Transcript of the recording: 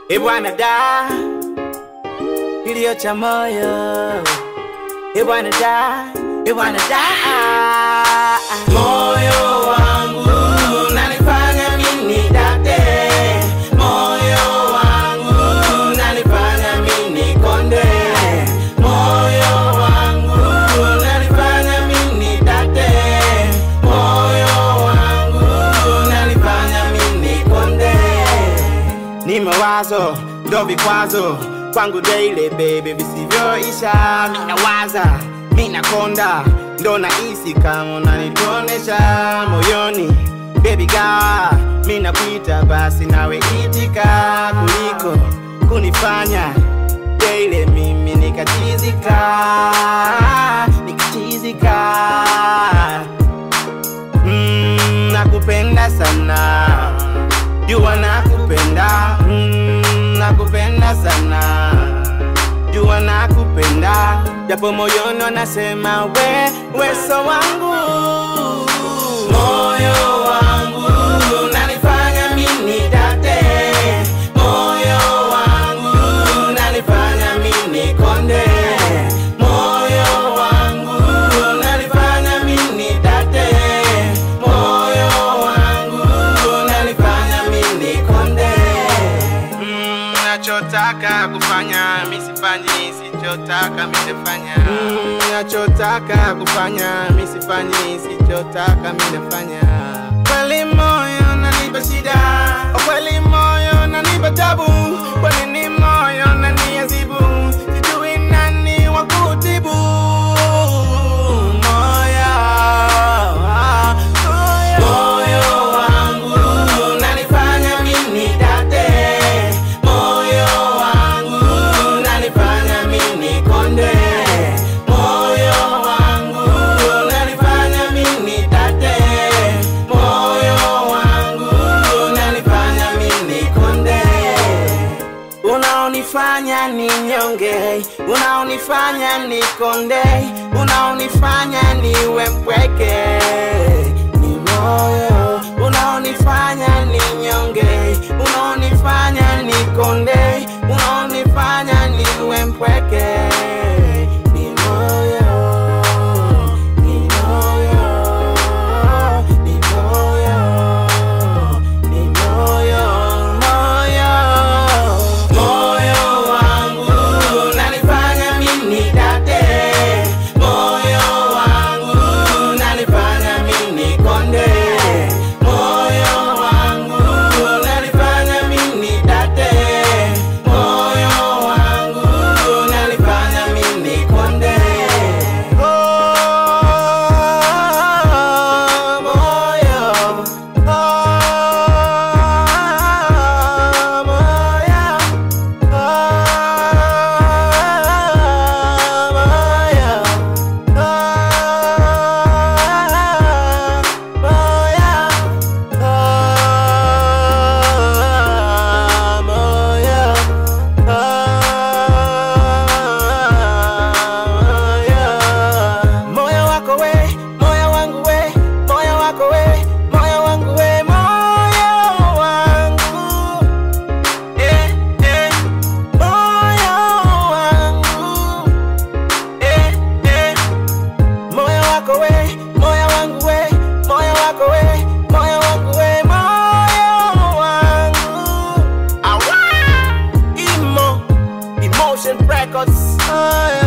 Ebwana da kilio cha moyo Ebwana da Ebwana da moyo wangu nanifanya mimi date moyo wangu nanifanya mimi konde moyo wangu nanifanya mimi date moyo wangu nanifanya mimi konde ni mawazo ndo vikwazo kwangu daily baby visivyoisha minawaza minakonda ndo nahisi kama unanitonesha moyoni baby ga minakuita basi nawe itika kuliko kunifanya daily mimi nikachizika nikachizika mm, nakupenda sana jua nakupenda mm, nakupenda sana jua nakupenda japo moyoni wanasema we weso wangu moyo wangu nanifanya mini date moyo wangu nanifanya mini konde moyo wangu nanifanya mini date moyo wangu nanifanya mini konde mm, nachotaka kufanya misifanyi sichotaka misifanya mm, nachotaka kufanya misifanyi sichotaka minafanya kweli moyo nanipa shida kweli moyo nanipa tabu kwa nini moyo naniazibu sijui nani wa kutibu moyo moyo wangu nanifanya mimi date moyo wangu nanifanya mimi konde moyo wangu nanifanya mimi date moyo wangu nanifanya mimi konde unaonifanya ninyonge, unaonifanya nikonde, unaonifanya niwe mpweke, ni moyo unaonifanya ninyonge, unaonifanya nikonde, unaonifanya niwe mpweke, ni moyo, ni moyo, ni moyo, ni moyo, moyo moyo wangu nanifanya mimi date moyo wangu nanifanya mimi konde moyo wangu nanifanya mimi date moyo wangu nanifanya mimi konde oh, moyo oh, moyo moyo wako we moyo wangu we moyo wako we moyo wangu we moyo wangu eh, eh, moyo wangu eh, eh, moyo wako we moyo wangu we moyo wako we moyo wangu we moyo wangu Awa! Emo Emotion Records oh,